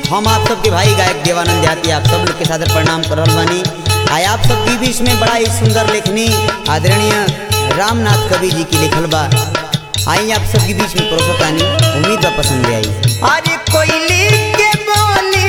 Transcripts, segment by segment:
हम आप सबके भाई गायक देवानंद देहाती आप सब लोग के सादर प्रणाम कर रहल बानी आय आप सब के बीच में बड़ा ही सुंदर लेखनी आदरणीय रामनाथ कवि जी की लिखल बा आई आप सबके बीच में परोसतानी उम्मीद बा पसंद आई अरे कोयली के बोली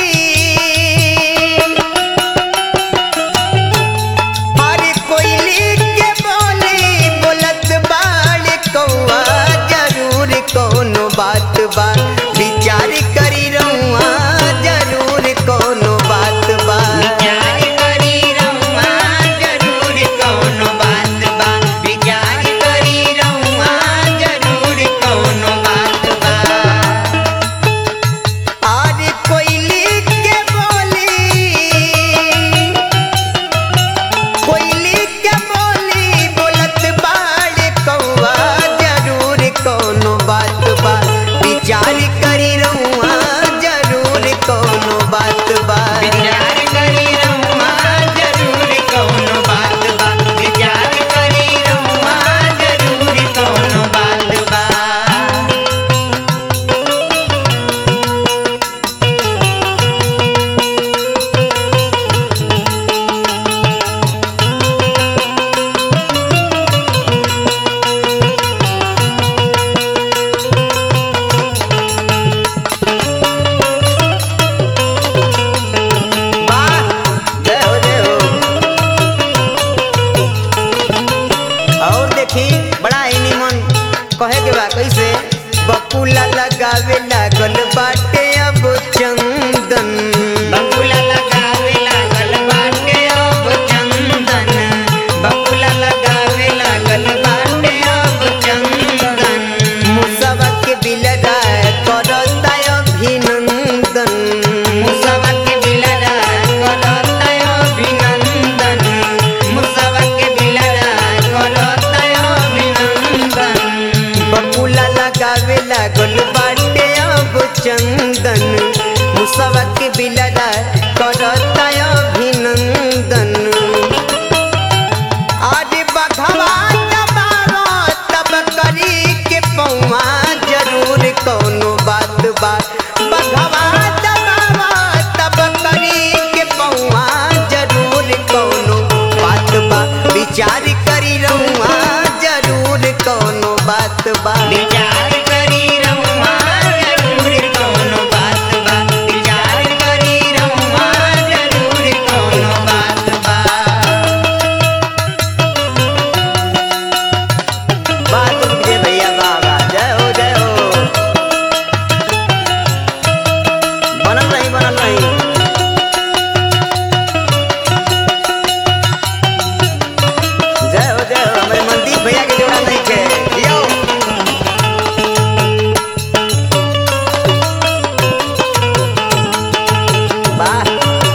अरे कोयली के बोली बोलत बाड़ कौआ जरूर कोनो बात बा विचार करी रहुआ जरूर कोनो बात बा विचार करी रहुआ जरूर कौनो बात बा विचार करी रहुआ जरूर कौनो बात बा अरे कोयली के बोली कोयली के बोली बोलत बाड़ कौआ जरूर कोनो बात बा विचार करी रहुआ जरूर कोनो बात बा विचार करी रहुआ जरूर कौनो बात बा विचार करी रहुआ जरूर कौनो बात बा वाह जय हो जय हो और देखी बड़ा ही निमन कहे के बा कैसे बकुला लगावे लागल बाटे अब चंदन बकुला लगावे लागल बाटे अब चंदन बकुला लगावे लागल बाटे अब चंदन मुसवा के बिलरा करता अभिनंदन मुसवा के बिलरा करता अभिनंदन मुसवा के बिलरा करता अभिनंदन बकुला लगावे लागल बाटे अब चंदन मुसवा के बिलरा करता अभिनंदन आदि बघवा दबावा तब करी के पौवा जरूर कोनो बात बा बघवा दबावा तब करी के पौवा जरूर कोनो बात बा विचार करी रहुआ जरूर कोनो बात बा विचार करी रहुआ जरूर कौनो बात बा विचार करी रहुआ जरूर कौनो बात बा बात विजय भैया बाबा जय हो जय हो बनल नहीं बनल नहीं जय हो जय हो हमारे मनदीप भैया के जोड़ा नहीं थे यो वाह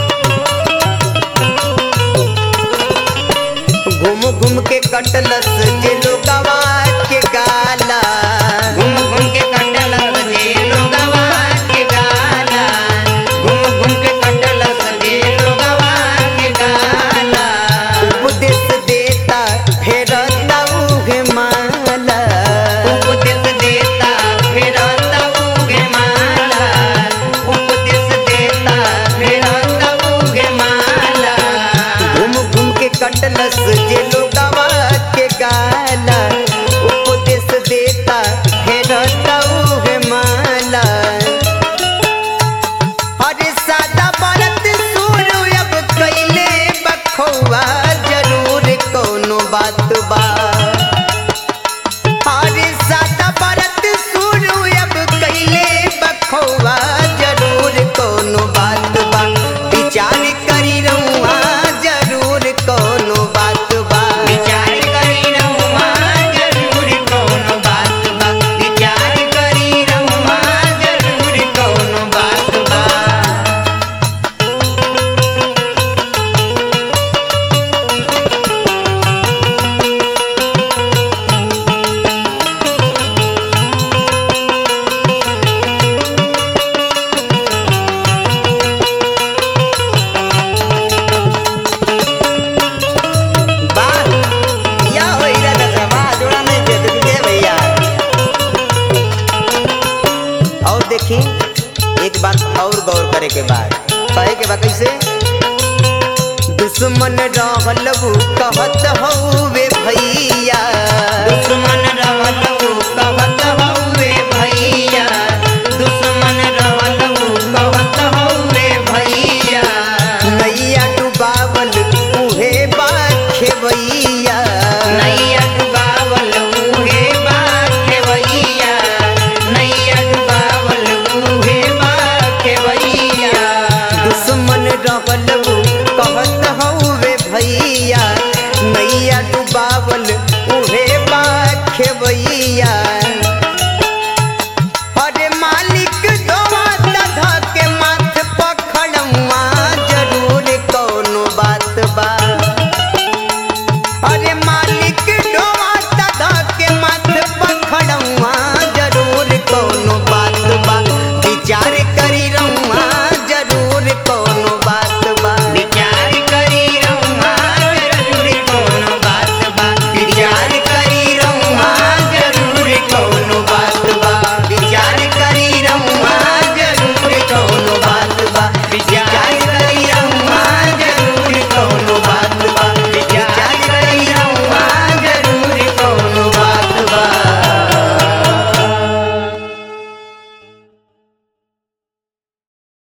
घूम घूम के कटलस जे लोगवा के गाला घूम घूम के कटल सजे लोगवा के गाला घूम घूम के कटल सजे लोगवा के गाला उपदेश देता फेरता उहे माला उपदेश देता फिरता उगे माला उपदेश देता फिरता उगे माला घूम घूम के कटलस जे लोगवा के गाला और गौर करे के बाद कहे के बा कैसे दुश्मन रहल उ कहत हउवे भैया